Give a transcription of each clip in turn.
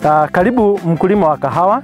Uh, karibu mkulima wa kahawa.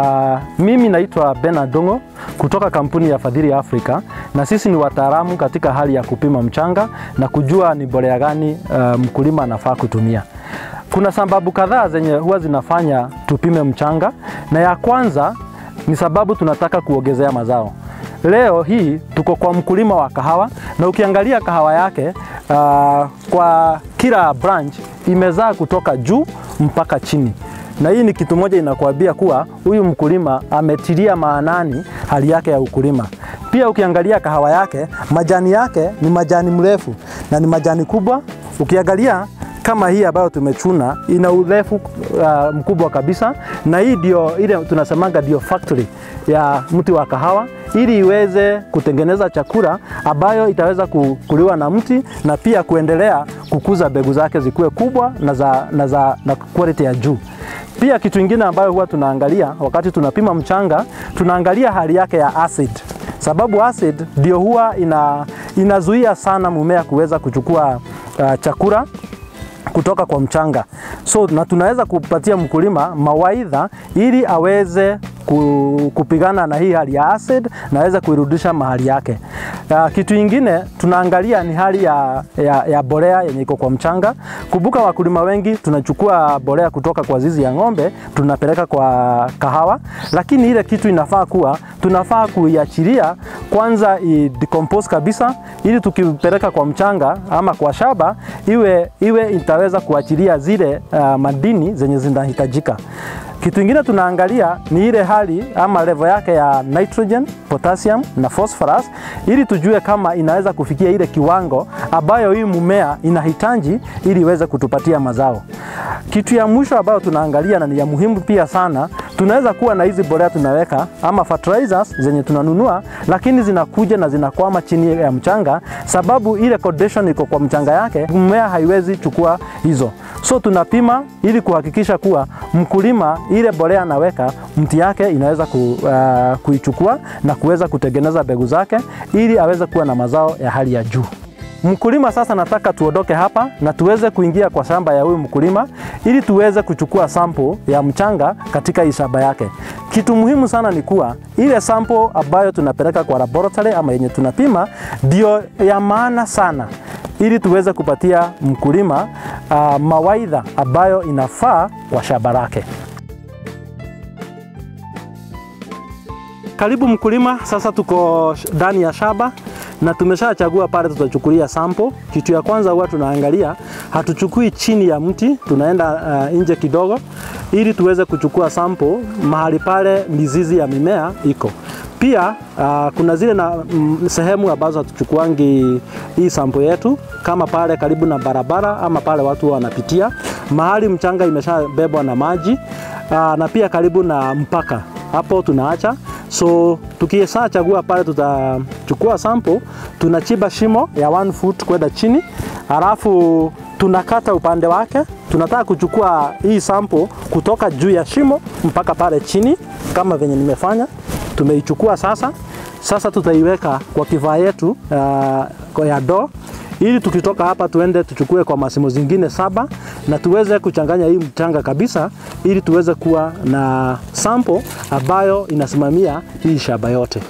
Uh, mimi naitwa Bernard Dongo kutoka kampuni ya Fadhili Africa, na sisi ni wataalamu katika hali ya kupima mchanga na kujua ni mbolea gani uh, mkulima anafaa kutumia. Kuna sababu kadhaa zenye huwa zinafanya tupime mchanga, na ya kwanza ni sababu tunataka kuongezea mazao. Leo hii tuko kwa mkulima wa kahawa na ukiangalia kahawa yake uh, kwa kila branch imezaa kutoka juu mpaka chini, na hii ni kitu moja inakuambia kuwa huyu mkulima ametilia maanani hali yake ya ukulima. Pia ukiangalia kahawa yake, majani yake ni majani mrefu na ni majani kubwa. Ukiangalia kama hii ambayo tumechuna ina urefu uh, mkubwa kabisa, na hii ndio ile tunasemanga ndio factory ya mti wa kahawa ili iweze kutengeneza chakula ambayo itaweza kuliwa na mti na pia kuendelea kukuza mbegu zake zikuwe kubwa na za, na za na quality ya juu. Pia kitu kingine ambayo huwa tunaangalia wakati tunapima mchanga, tunaangalia hali yake ya acid, sababu acid ndio huwa ina, inazuia sana mmea kuweza kuchukua uh, chakula kutoka kwa mchanga. So na tunaweza kupatia mkulima mawaidha ili aweze kupigana na hii hali ya acid na aweze kuirudisha mahali yake. Uh, kitu ingine tunaangalia ni hali ya, ya, ya bolea yenye iko kwa mchanga. Kumbuka wakulima wengi tunachukua bolea kutoka kwa zizi ya ng'ombe tunapeleka kwa kahawa, lakini ile kitu inafaa kuwa tunafaa kuiachilia kwanza i decompose kabisa, ili tukipeleka kwa mchanga ama kwa shamba iwe, iwe itaweza kuachilia zile uh, madini zenye zinahitajika. Kitu ingine tunaangalia ni ile hali ama level yake ya nitrogen, potassium na phosphorus ili tujue kama inaweza kufikia ile kiwango ambayo hii mmea inahitaji ili iweze kutupatia mazao. Kitu ya mwisho ambayo tunaangalia na ni ya muhimu pia sana, tunaweza kuwa na hizi mbolea tunaweka ama fertilizers zenye tunanunua, lakini zinakuja na zinakwama chini ya mchanga, sababu ile condition iko kwa mchanga yake, mmea haiwezi chukua hizo. So tunapima ili kuhakikisha kuwa mkulima ile mbolea anaweka mti yake inaweza ku, uh, kuichukua na kuweza kutengeneza mbegu zake ili aweze kuwa na mazao ya hali ya juu. Mkulima sasa, nataka tuondoke hapa na tuweze kuingia kwa shamba ya huyu mkulima ili tuweze kuchukua sample ya mchanga katika hii shamba yake. Kitu muhimu sana ni kuwa ile sample ambayo tunapeleka kwa laboratory ama yenye tunapima ndio ya maana sana ili tuweze kupatia mkulima uh, mawaidha ambayo inafaa kwa shamba lake. Karibu mkulima, sasa tuko ndani ya shamba na tumeshachagua pale tutachukulia sample. Kitu ya kwanza huwa tunaangalia, hatuchukui chini ya mti, tunaenda uh, nje kidogo ili tuweze kuchukua sample mahali pale mizizi ya mimea iko. Pia uh, kuna zile na mm, sehemu ambazo hatuchukuangi hii sample yetu kama pale karibu na barabara ama pale watu wanapitia mahali mchanga imeshabebwa na maji uh, na pia karibu na mpaka hapo tunaacha. So tukiesa chagua pale, tutachukua sample, tunachimba shimo ya one foot kwenda chini, halafu tunakata upande wake. Tunataka kuchukua hii sample kutoka juu ya shimo mpaka pale chini, kama venye nimefanya. Tumeichukua sasa. Sasa tutaiweka kwa kifaa yetu uh, ya ndoo ili tukitoka hapa tuende tuchukue kwa masimo zingine saba na tuweze kuchanganya hii mchanga kabisa, ili tuweze kuwa na sample ambayo inasimamia hii shamba yote.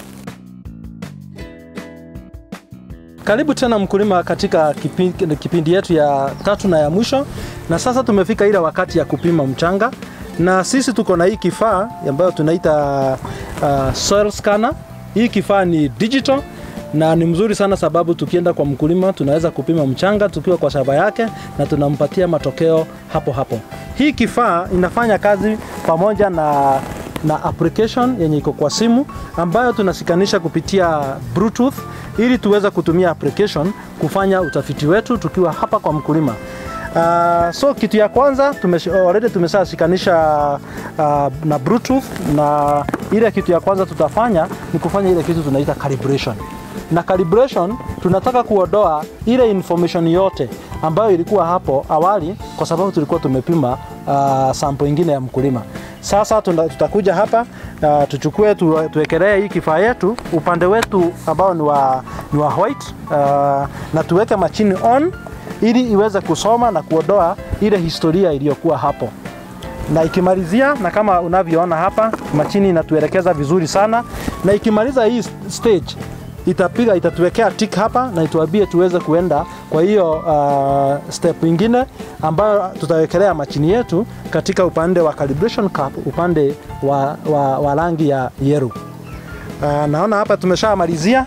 Karibu tena mkulima, katika kipindi, kipindi yetu ya tatu na ya mwisho, na sasa tumefika ile wakati ya kupima mchanga, na sisi tuko na hii kifaa ambayo tunaita uh, soil scanner. Hii kifaa ni digital na ni mzuri sana sababu tukienda kwa mkulima tunaweza kupima mchanga tukiwa kwa shamba yake na tunampatia matokeo hapo hapo. Hii kifaa inafanya kazi pamoja na, na application yenye iko kwa simu ambayo tunashikanisha kupitia Bluetooth ili tuweze kutumia application kufanya utafiti wetu tukiwa hapa kwa mkulima. Uh, so kitu ya kwanza tumesh, already tumeshashikanisha uh, na Bluetooth na ile kitu ya kwanza tutafanya ni kufanya ile kitu tunaita calibration na calibration tunataka kuondoa ile information yote ambayo ilikuwa hapo awali, kwa sababu tulikuwa tumepima uh, sample ingine ya mkulima. Sasa tuna, tutakuja hapa uh, tuchukue tu, tuwekelee hii kifaa yetu upande wetu ambao ni wa, ni wa white uh, na tuweke machine on ili iweze kusoma na kuondoa ile historia iliyokuwa hapo na ikimalizia, na kama unavyoona hapa, machini inatuelekeza vizuri sana, na ikimaliza hii stage itapiga itatuwekea tick hapa na ituambie tuweze kuenda kwa hiyo uh, step ingine ambayo tutawekelea machini yetu katika upande wa calibration cap, upande wa, wa, wa rangi ya yellow. Uh, naona hapa tumeshamalizia,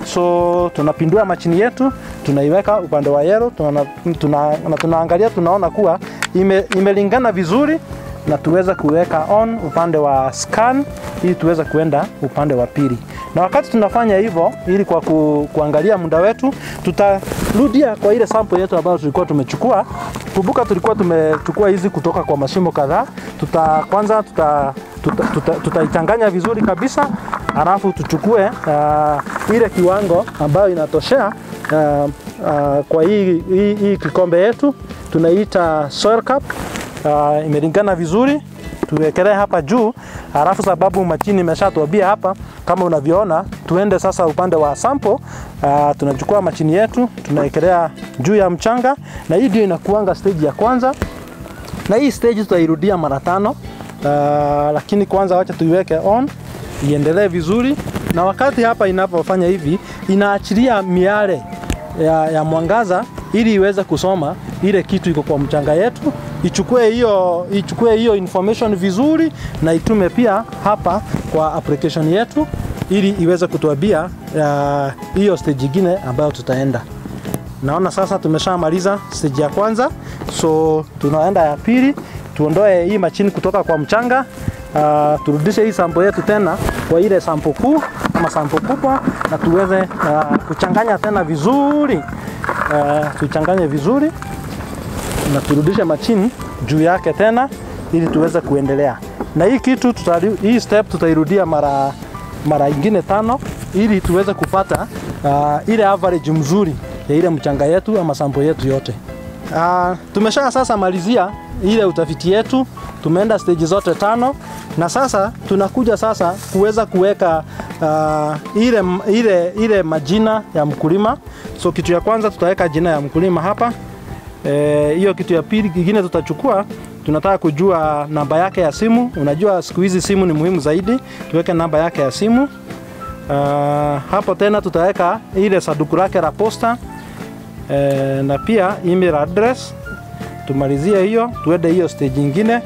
so tunapindua machini yetu tunaiweka upande wa yellow, tuna, tuna, na tunaangalia tunaona kuwa ime, imelingana vizuri na tuweze kuweka on upande wa scan ili tuweze kuenda upande wa pili. Na wakati tunafanya hivyo, ili kwa ku, kuangalia muda wetu, tutarudia kwa ile sample yetu ambayo tulikuwa tumechukua. Kumbuka tulikuwa tumechukua hizi kutoka kwa mashimo kadhaa. Tuta kwanza tuta tutaichanganya tuta, tuta vizuri kabisa, alafu tuchukue uh, ile kiwango ambayo inatoshea uh, uh, kwa hii, hii, hii kikombe yetu tunaita soil cup uh, imelingana vizuri tuwekelee hapa juu, halafu sababu machini imeshatuambia hapa, kama unavyoona, tuende sasa upande wa sample. Uh, tunachukua machini yetu tunawekelea juu ya mchanga, na hii ndio inakuanga stage ya kwanza, na hii stage tutairudia mara tano. Uh, lakini kwanza wacha tuiweke on iendelee vizuri, na wakati hapa inapofanya hivi inaachilia miale ya, ya mwangaza ili iweze kusoma ile kitu iko kwa mchanga yetu, ichukue hiyo ichukue hiyo information vizuri na itume pia hapa kwa application yetu ili iweze kutuambia hiyo uh, stage nyingine ambayo tutaenda. Naona sasa tumeshamaliza stage ya kwanza, so tunaenda ya pili, tuondoe hii machini kutoka kwa mchanga uh, turudishe hii sample yetu tena kwa ile sample kuu ama sample kubwa, na tuweze uh, kuchanganya tena vizuri uh, tuichanganye vizuri na turudishe machini juu yake tena ili tuweze kuendelea na hii kitu tutari, hii step tutairudia mara mara ingine tano ili tuweze kupata uh, ile average mzuri ya ile mchanga yetu ama sample yetu yote. Uh, tumesha sasa malizia ile utafiti yetu, tumeenda stage zote tano na sasa tunakuja sasa kuweza kuweka uh, ile, ile, ile majina ya mkulima. So kitu ya kwanza tutaweka jina ya mkulima hapa hiyo. E, kitu ya pili kingine tutachukua, tunataka kujua namba yake ya simu. Unajua siku hizi simu ni muhimu zaidi, tuweke namba yake ya simu. Uh, hapo tena tutaweka ile sanduku lake la posta e, na pia email address. Tumalizie hiyo, tuende hiyo stage nyingine.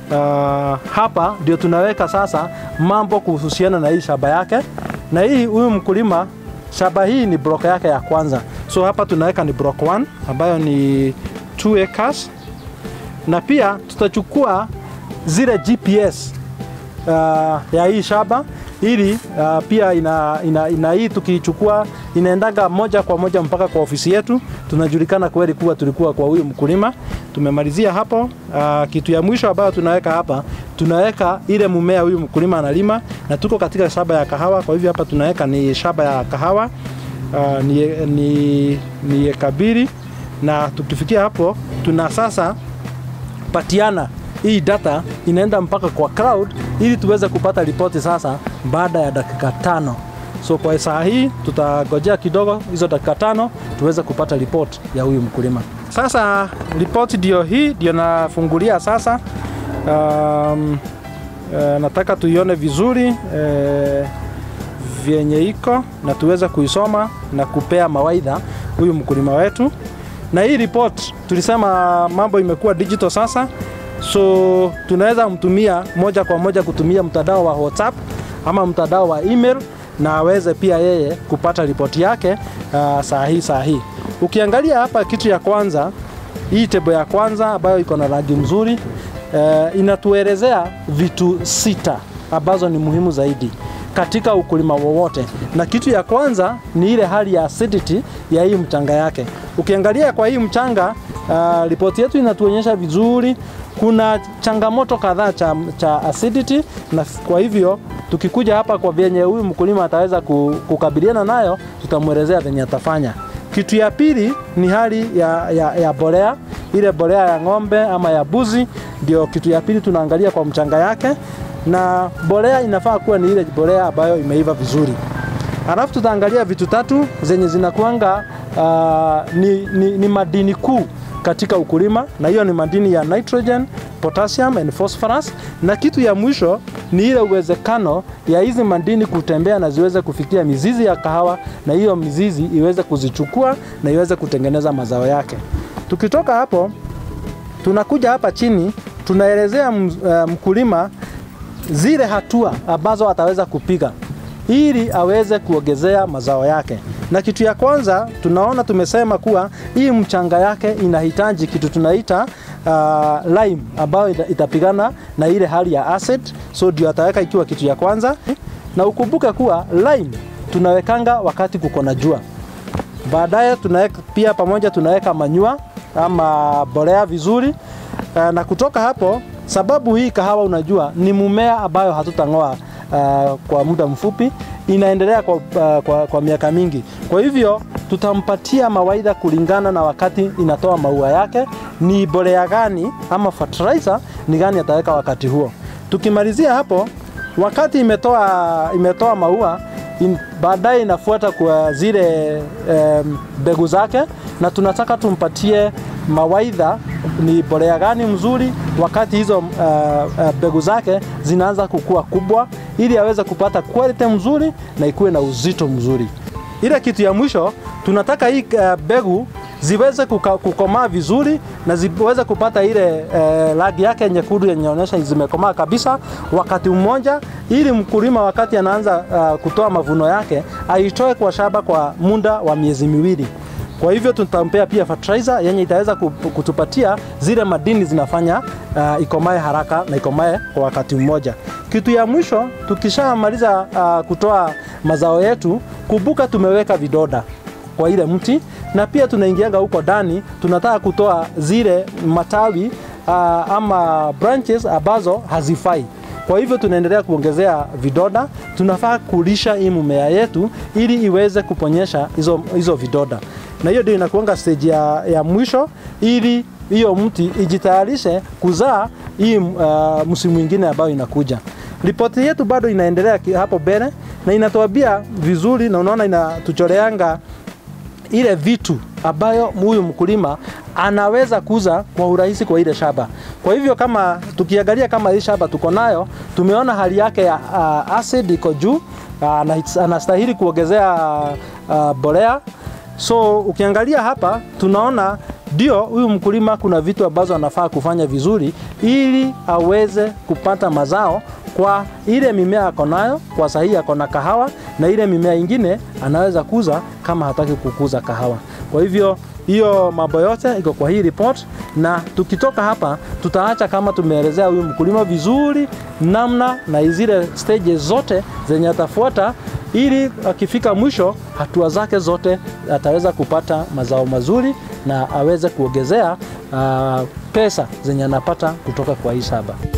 Uh, hapa ndio tunaweka sasa mambo kuhusiana na hii shamba yake, na hii huyu mkulima shamba hii ni block yake ya kwanza, so hapa tunaweka ni block 1 ambayo ni 2 acres, na pia tutachukua zile GPS uh, ya hii shamba ili uh, pia ina, ina, ina hii tukichukua inaendaga moja kwa moja mpaka kwa ofisi yetu, tunajulikana kweli kuwa tulikuwa kwa huyu mkulima. Tumemalizia hapo. Uh, kitu ya mwisho ambayo tunaweka hapa, tunaweka ile mumea huyu mkulima analima, na tuko katika shamba ya kahawa. Kwa hivyo hapa tunaweka ni shamba ya kahawa uh, ni, ni, ni eka mbili, na tukifikia hapo tuna sasa patiana hii data inaenda mpaka kwa cloud ili tuweze kupata ripoti sasa baada ya dakika tano. So kwa saa hii tutagojea kidogo hizo dakika tano tuweze kupata ripoti ya huyu mkulima. Sasa ripoti ndio hii ndio nafungulia sasa. Um, uh, nataka tuione vizuri uh, vyenye iko na tuweze kuisoma na kupea mawaidha huyu mkulima wetu. Na hii report tulisema mambo imekuwa digital sasa, so tunaweza mtumia moja kwa moja kutumia mtandao wa WhatsApp ama mtandao wa email na aweze pia yeye kupata ripoti yake uh, saa hii saa hii. Ukiangalia hapa kitu ya kwanza, hii tebo ya kwanza ambayo iko na rangi mzuri uh, inatuelezea vitu sita ambazo ni muhimu zaidi katika ukulima wowote, na kitu ya kwanza ni ile hali ya acidity ya hii mchanga yake. Ukiangalia kwa hii mchanga uh, ripoti yetu inatuonyesha vizuri kuna changamoto kadhaa cha, cha acidity, na kwa hivyo tukikuja hapa kwa vyenye huyu mkulima ataweza kukabiliana nayo, tutamwelezea venye atafanya. Kitu ya pili ni hali ya, ya, ya bolea, ile bolea ya ng'ombe ama ya buzi, ndio kitu ya pili tunaangalia kwa mchanga yake, na bolea inafaa kuwa ni ile bolea ambayo imeiva vizuri. Halafu tutaangalia vitu tatu zenye zinakuanga uh, ni, ni, ni madini kuu katika ukulima, na hiyo ni madini ya nitrogen, potassium and phosphorus. Na kitu ya mwisho ni ile uwezekano ya hizi madini kutembea na ziweze kufikia mizizi ya kahawa, na hiyo mizizi iweze kuzichukua na iweze kutengeneza mazao yake. Tukitoka hapo, tunakuja hapa chini, tunaelezea mkulima zile hatua ambazo ataweza kupiga ili aweze kuongezea mazao yake. Na kitu ya kwanza tunaona tumesema kuwa hii mchanga yake inahitaji kitu tunaita uh, lime ambayo itapigana na ile hali ya acid, so ndio ataweka ikiwa kitu ya kwanza. Na ukumbuke kuwa lime tunawekanga wakati kuko na jua. Baadaye tunaweka pia pamoja tunaweka manyua ama bolea vizuri. Uh, na kutoka hapo sababu hii kahawa unajua ni mumea ambayo hatutang'oa uh, kwa muda mfupi, inaendelea kwa, uh, kwa, kwa miaka mingi. Kwa hivyo tutampatia mawaidha kulingana na wakati inatoa maua yake, ni bolea gani ama fertilizer ni gani ataweka wakati huo. Tukimalizia hapo, wakati imetoa, imetoa maua in, baadaye inafuata kwa zile mbegu um, zake, na tunataka tumpatie mawaidha ni bolea gani mzuri wakati hizo mbegu uh, uh, zake zinaanza kukua kubwa, ili aweze kupata quality mzuri na ikuwe na uzito mzuri. Ile kitu ya mwisho tunataka hii mbegu uh, ziweze kukomaa vizuri na ziweze kupata ile uh, rangi yake nyekundu yenye inaonyesha zimekomaa kabisa wakati mmoja, ili mkulima wakati anaanza uh, kutoa mavuno yake aitoe kwa shamba kwa muda wa miezi miwili. Kwa hivyo tutampea pia fertilizer yenye itaweza kutupatia zile madini zinafanya uh, ikomae haraka na ikomae kwa wakati mmoja. Kitu ya mwisho tukishamaliza uh, kutoa mazao yetu, kumbuka tumeweka vidoda kwa ile mti na pia tunaingianga huko ndani, tunataka kutoa zile matawi uh, ama branches ambazo hazifai. Kwa hivyo tunaendelea kuongezea vidoda. Tunafaa kulisha hii mmea yetu ili iweze kuponyesha hizo, hizo vidoda, na hiyo ndio inakuanga stage ya, ya mwisho ili hiyo mti ijitayarishe kuzaa hii uh, msimu mwingine ambayo inakuja. Ripoti yetu bado inaendelea hapo mbele na inatuambia vizuri, na unaona inatuchoreanga ile vitu ambayo huyu mkulima anaweza kuza kwa urahisi kwa ile shamba. Kwa hivyo kama tukiangalia kama hii shamba tuko nayo, tumeona hali yake ya uh, acid iko juu, uh, anastahili kuongezea uh, bolea. So ukiangalia hapa tunaona ndio huyu mkulima kuna vitu ambazo anafaa kufanya vizuri ili aweze kupata mazao kwa ile mimea ako nayo, kwa sahihi ako na kahawa na ile mimea ingine anaweza kuza kama hataki kukuza kahawa. Kwa hivyo hiyo mambo yote iko kwa hii report, na tukitoka hapa tutaacha kama tumeelezea huyu mkulima vizuri namna na zile stages zote zenye atafuata ili akifika mwisho hatua zake zote ataweza kupata mazao mazuri na aweze kuongezea uh, pesa zenye anapata kutoka kwa hii shamba.